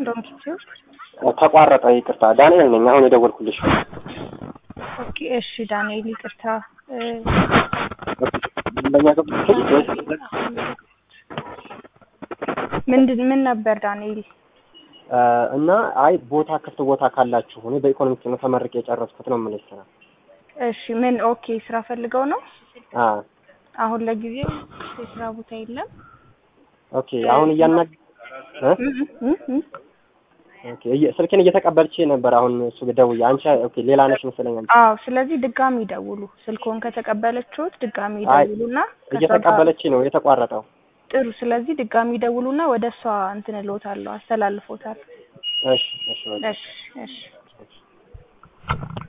ዶንኪቲው ተቋረጠ። ይቅርታ ዳንኤል ነኝ። አሁን የደወልኩልሽ ኦኬ እሺ ዳንኤል ይቅርታ እ፣ ደንበኛ ገብቶሽ ምንድን ምን ነበር ዳንኤል እና አይ ቦታ ክፍት ቦታ ካላችሁ እኔ በኢኮኖሚክስ ነው ተመርቄ የጨረስኩት ነው የምልሽ ስራ እሺ ምን ኦኬ ስራ ፈልገው ነው አ አሁን ለጊዜው የስራ ቦታ የለም ኦኬ አሁን እያናግ እ? እ፣ እ፣ እ፣ ኦኬ እየ- ስልኬን እየተቀበልቼ ነበር። አሁን እሱ ደውዬ አንቺ ኦኬ ሌላ ነሽ መሰለኝ አንቺ አዎ ስለዚህ ድጋሚ ይደውሉ ስልኮን ከተቀበለችሁት ድጋሚ አይ፣ ይደውሉና ከሷ ጋር- እየተቀበለች ነው የተቋረጠው። ጥሩ ስለዚህ ድጋሚ ይደውሉና ወደ እሷ እንትን እልዎታለሁ አስተላልፎታል እሺ እሺ በቃ። እሺ እሺ